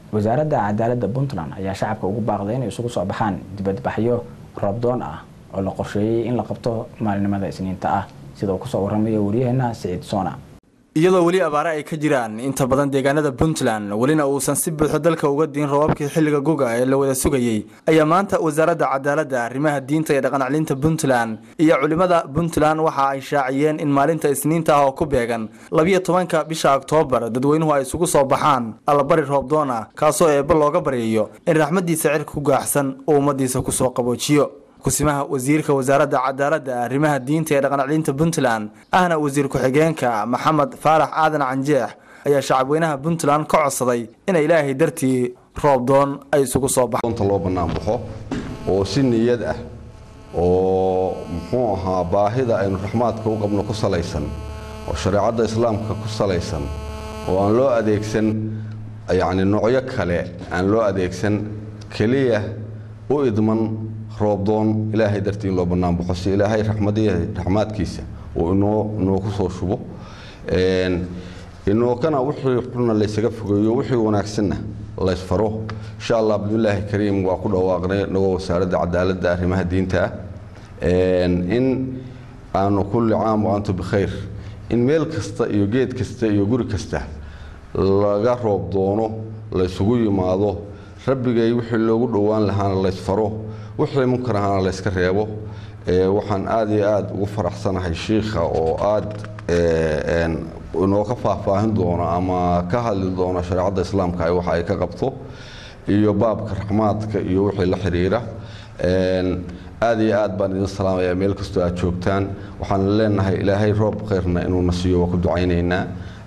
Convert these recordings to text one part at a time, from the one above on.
wasaaradda cadaaladda puntland ayaa shacabka ugu baaqday inay isugu soo baxaan dibadbaxyo roobdoon ah oo la qorsheeyey in la qabto maalinimada isniinta ah sida uu kusoo waramayo wariyaheena siciid soona iyadoo weli abaare ay ka jiraan inta badan deegaanada puntland welina uusan si buuxo dalka uga diin roobabkii xilliga guga ee la wada sugayey ayaa maanta wasaaradda cadaaladda arrimaha diinta iyo dhaqancelinta puntland iyo culimada puntland waxa ay shaaciyeen in maalinta isniinta ah oo ku beegan labiyo tobanka bisha oktoobar dadweynuhu ay isugu soo baxaan allabari roobdoon ah kaasoo eebba looga baryayo in raxmadiisa cirka ku gaaxsan uu ummadiisa kusoo qaboojiyo kusimaha wasiirka wasaaradda cadaaladda arrimaha diinta ee dhaqancelinta puntland ahna wasiir ku-xigeenka maxamed faarax aadan canjeex ayaa shacabweynaha puntland ka codsaday inay ilaahay dartii roobdoon ay isugu soo baxaan loo bannaan baxo oo si niyad ah oo muxuu ahaa baahida aynu raxmaadka u qabno ku salaysan oo shareecadda islaamka ku salaysan oo aan loo adeegsan yacni noocyo kale aan loo adeegsan keliya u idman roobdoon ilaahay dartii in loo bannaan baxo si ilaahay raxmaadkiisa uu inoo inoo ku soo shubo inookana wixii xunna laysaga fogeeyo wixii wanaagsanna laysfaro insha allah bismillaahi kariim waa ku dhawaaqnay inagoo wasaaradda cadaaladda arrimaha diinta ah in aanu kulli caam wa antu bikhayr in meel kasta iyo geed kasta iyo guri kasta laga roob doono laysugu yimaado rabbigay wixii loogu dhowaan lahaana laysfaro wixii munkar ahaana layska reebo waxaan aad iyo aad ugu faraxsanahay shiikha oo aad inooga faahfaahin doono ama ka hadli doono shareecadda islaamka waxa ay ka qabto iyo baabka raxmaadka iyo wixii la xiriira aad iyo aad baan idin salaamayaa meel kastoo aad joogtaan waxaan leenahay ilaahay roob khayrna inuuna siiyo waa ku ducaynaynaa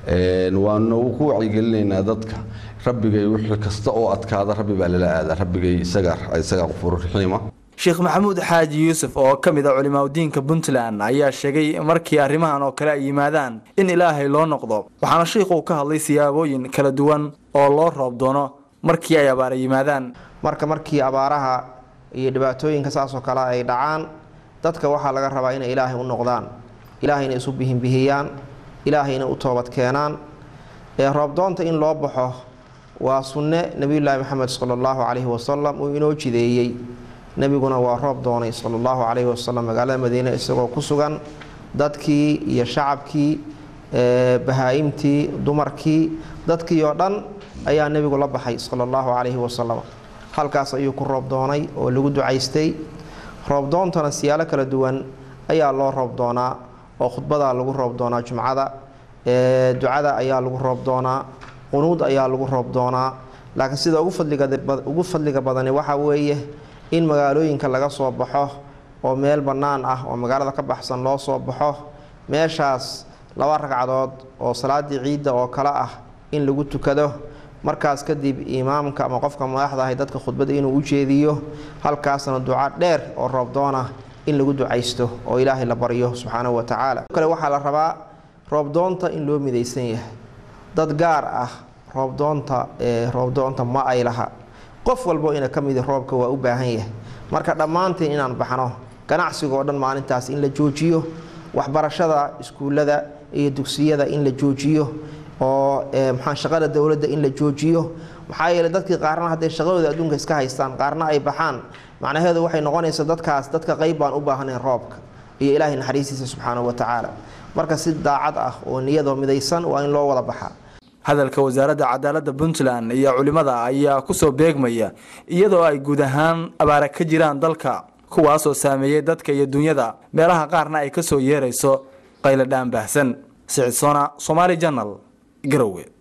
waanu ku wacyigelinaynaa dadka rabbigay wixii kasta oo adkaada rabbi baa lala aadaa rabbigay isaga isaga qufur raxiima sheekh maxamuud xaaji yuusuf oo ka mid a culimaadudiinka puntland ayaa sheegay markii arrimahan oo kale ay yimaadaan in ilaahay loo noqdo waxaana shiikhuu ka hadlay siyaabooyin kala duwan oo loo roob doono markii ay abaara yimaadaan marka markii abaaraha iyo dhibaatooyinka saasoo kale ay dhacaan dadka waxaa laga rabaa inay ilaahay u noqdaan ilaahayna isu bihinbihiyaan ilaahayna u toobad keenaan ee roobdoonta in loo baxo waa sunne nebiyulaahi maxamed sala allahu calayhi wasalam uu inoo jideeyey nebiguna waa roob doonay sala allahu calayhi wasalam magaalada madiine isagoo ku sugan dadkii iyo shacabkii bahaa-imtii dumarkii dadkii oo dhan ayaa nebigu la baxay sala allahu calayhi wasalam halkaas ayuu ku roob doonay oo lagu ducaystay roobdoontana siyaalo kala duwan ayaa loo roob doonaa oo khudbadaa lagu roob doonaa jumcada ducada ayaa lagu roob doonaa qunuud ayaa lagu roob doonaa laakiin sida ugu fadliga badani waxaa weeye in magaalooyinka laga soo baxo oo meel bannaan ah oo magaalada ka baxsan loo soo baxo meeshaas laba ragcadood oo salaadii ciidda oo kale ah in lagu tukado markaas kadib imaamka ama qofka madaxda ahay dadka khudbada inuu u jeediyo halkaasna duca dheer oo roobdoona in lagu ducaysto oo ilaahay la baryo subxaanahu wa tacaala kale waxaa la rabaa roobdoonta in loo midaysan yahay dad gaar ah roobdoonta roobdoonta ma ay laha qof walbo ina ka midi roobka waa u baahan yahay marka dhammaanteen inaan baxno ganacsiga oo dhan maalintaas in la joojiyo waxbarashada iskuullada iyo dugsiyada in la joojiyo oo maxaa shaqada dowladda in la joojiyo maxaa yeeley dadkii qaarna hadday shaqadooda adduunka iska haystaan qaarna ay baxaan macnaheedu waxay noqonaysaa dadkaas dadka qayb baan u baahnayn roobka iyo ilaahay naxariistiisa subxaanahu wa tacaala marka si daacad ah oo niyadoo midaysan waa in loo wada baxaa hadalka wasaaradda cadaaladda puntland iyo culimada ayaa kusoo beegmaya iyadoo ay guud ahaan abaara ka jiraan dalka kuwaasoo saameeyey dadka iyo dunyada meelaha qaarna ay ka soo yeerayso qayladhaan baahsan sicidsona somaali janal garowe